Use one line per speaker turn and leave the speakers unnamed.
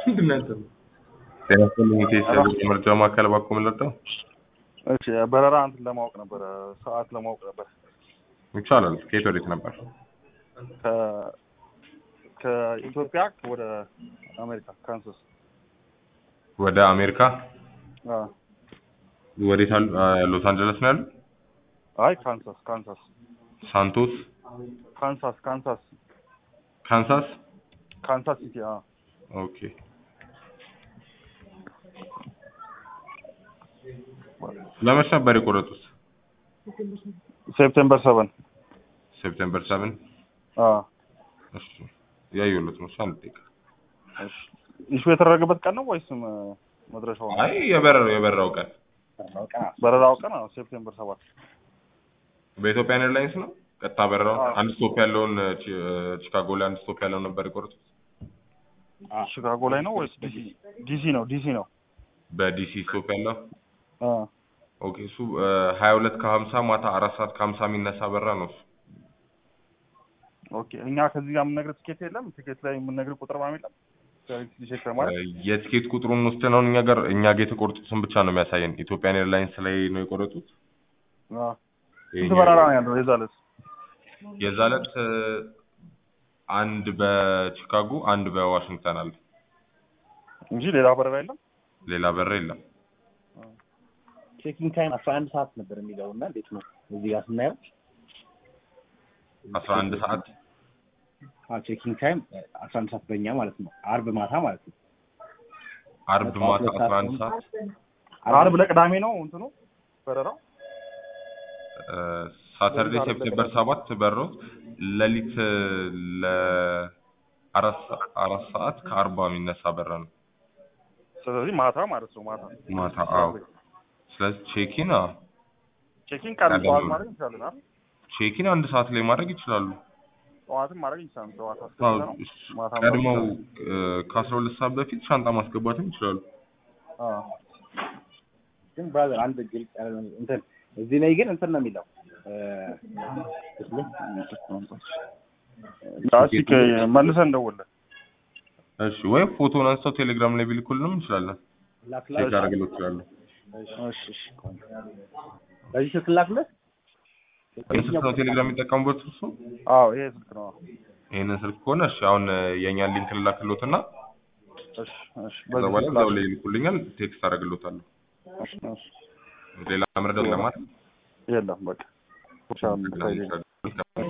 ምንድን ነው ያንተ?
ጤና ይስጥልኝ ከኢሲያ የመረጃ ማዕከል እባክዎ ምን ልርዳው?
እሺ በረራ እንትን ለማወቅ ነበረ ሰዓት ለማወቅ ነበር
ይቻላል። ከየት ወዴት ነበር?
ከ ከኢትዮጵያ ወደ አሜሪካ ካንሳስ
ወደ አሜሪካ
አዎ
ወዴት አሉ? አ፣ ሎስ አንጀለስ ነው ያሉ?
አይ ካንሳስ ካንሳስ
ሳንቶስ፣
ካንሳስ ካንሳስ
ካንሳስ።
ካንሳስ ሲቲ አዎ
ኦኬ ለመች ነበር የቆረጡት?
ሴፕቴምበር ሰቨን
ሴፕቴምበር ሰቨን
አዎ
እሺ ያየሁለት ነው። እሺ አንድ ደቂቃ።
እሺ ኢሹ የተደረገበት ቀን ነው ወይስ ም- መድረሻው ነው?
አይ የበረራው የበረራው ቀን
በረራው ቀን አዎ ሴፕቴምበር ሰባት
በኢትዮጵያን ኤርላይንስ ነው። ቀጥታ በረራው
አዎ።
አንድ ስቶፕ ያለውን ቺ- ቺካጎ ላይ አንድ ስቶፕ ያለውን ነበር የቆረጡት።
ሺካጎ ላይ ነው ወይስ ዲሲ ዲሲ ነው ዲሲ ነው
በዲሲ ስቶፕ ያለው
አዎ
ኦኬ። እሱ ሀያ ሁለት ከሀምሳ ማታ አራት ሰዓት ከሀምሳ የሚነሳ በረራ ነው እሱ።
ኦኬ እኛ ከዚህ ጋር የምንነግር ትኬት የለም ትኬት ላይ የምንነግር ቁጥር ምናምን የለም ቼክ ለማለት
የትኬት ቁጥሩን ውስጥ ነው እኛ ጋር እኛ ጋር የተቆረጡትን ብቻ ነው የሚያሳየን። ኢትዮጵያን ኤርላይንስ ላይ ነው የቆረጡት።
አዎ ስንት
ይሄኛው-
በረራ ነው ያለው የዛ ዕለት
የዛ ዕለት እ፣ አንድ በቺካጎ አንድ በዋሽንግተን አለ።
እንጂ ሌላ በረራ የለም
ሌላ በረራ የለም።
ቼኪንግ ታይም አስራ አንድ ሰዓት ነበር የሚለው እና እንዴት ነው እዚህ ጋር ስናየው
አስራ አንድ ሰዓት
ቼኪንግ ታይም አስራ አንድ ሰዓት በእኛ ማለት ነው አርብ ማታ ማለት ነው
አርብ ማታ አስራ አንድ ሰዓት
አርብ ለቅዳሜ ነው እንትኑ በረራው
ሳተርዴ ሴፕቴምበር ሰባት በሮት ሌሊት እ፣ ለአራት ሰ- አራት ሰዓት ከአርባ የሚነሳ በራ ነው
ስለዚህ ማታ ማለት ነው ማታ
ማታ። አዎ ስለዚህ ቼኪን አዎ
ቼኪንግ ቀን
ቀደም
ጠዋት
ብሎ።
ማድረግ እንችላለን አይደል
ቼኪን አንድ ሰዓት ላይ ማድረግ ይችላሉ።
ጠዋትም ማድረግ እንችላለን ጠዋት
አዎ፣
አስገብተን ነው ማታ ማድረግ
ቀድመው
እንችላለን።
ከአስራ ሁለት ሰዓት በፊት ሻንጣ ማስገባትም ይችላሉ።
አዎ
ግን ብራዘር አንድ ግልጽ ያለ ነው እንትን እዚህ ላይ ግን እንትን ነው የሚለው እ፣
እስኪ ከ- መልሰን እንደውልህ
እሺ ወይ ፎቶን አንስተው ቴሌግራም ላይ ቢልኩልንም እንችላለን።
ላክላክ
ቼክ አደረግለው ይችላሉ።
እሺ እሺ
በዚህ ስልክ ላክለት
ይህን ስልክ ነው ቴሌግራም የሚጠቀሙበት እርሱ?
አዎ ይሄ ስልክ ነው
ይህንን ስልክ ከሆነ እሺ አሁን እ፣ የእኛን ሊንክ ልላክሎትና
እሺ እሺ
ከዛ
በዚህ
በኋላ
ስልክ
እዛው ላይ ይልኩልኛል። ቴክስት አደርግሎታለሁ።
እሺ እሺ
ሌላ መረዳት ለማለት
የለም በቃ ብቻ ነው የምታየው።